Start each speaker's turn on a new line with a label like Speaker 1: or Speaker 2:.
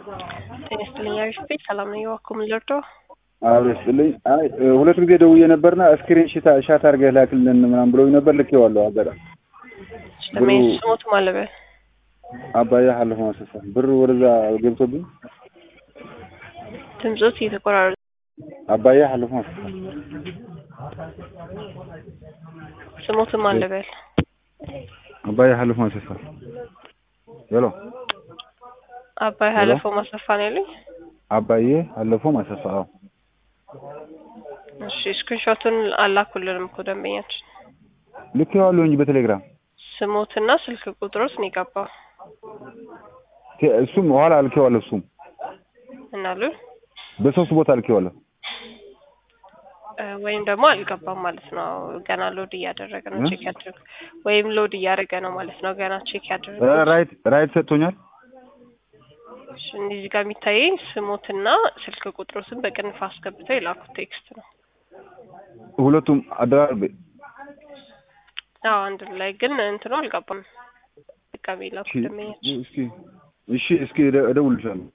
Speaker 1: ጤና ይስጥልኝ አሪፍ ቤት ሰላም ነኝ። እባክዎ ምን ልርዳዎ?
Speaker 2: አብሮ ይስጥልኝ። አይ ሁለት ጊዜ ደውዬ ነበርና ስክሪን ሻት ሻት አድርገህ ላክልን ምናምን ብሎኝ ነበር። ልኬዋለሁ። አጋጣሚ
Speaker 1: ስለምን ስሞት ማለበል
Speaker 2: አባያ ሀለፈ ማሰፋ ብር ወደዛ ገብቶብኝ
Speaker 1: ድምፆት እየተቆራረጠ
Speaker 2: አባያ ሀለፈ ማሰፋ
Speaker 1: ስሞትም አለበል
Speaker 2: አባያ ሀለፈ ማሰፋ ሄሎ
Speaker 1: አባይ ሀለፈው ማሰፋ ነው ያለኝ።
Speaker 2: አባዬ ሀለፈው ማሰፋ አዎ
Speaker 1: እሺ ስክሪንሾቱን አላኩልንም እኮ ደንበኛችን
Speaker 2: ልኬዋለሁ እንጂ በቴሌግራም
Speaker 1: ስሞትና ስልክ ቁጥሮት ነው የገባው
Speaker 2: ቴ- እሱም ኋላ ልኬዋለሁ። እሱም
Speaker 1: እናሉ
Speaker 2: በሶስት ቦታ ልኬዋለሁ።
Speaker 1: እ፣ ወይም ደግሞ አልገባም ማለት ነው። ገና ሎድ እያደረገ ነው። ቼክ ያደረገ ወይም ሎድ እያደረገ ነው ማለት ነው። ገና ቼክ ያደረገ
Speaker 2: እ፣ ራይት ራይት ሰጥቶኛል።
Speaker 1: እሺ፣ እዚህ ጋር የሚታየኝ ስሞትና ስልክ ቁጥሮትን በቅንፍ አስገብተው የላኩት ቴክስት ነው።
Speaker 2: ሁለቱም አደራርቤ
Speaker 1: አዎ አንድ ላይ ግን እንትኑ አልገባም። ድጋሜ ላኩት ደንበኛችን
Speaker 2: እስኪ እሺ እስኪ እደ- እደውልልሻለሁ።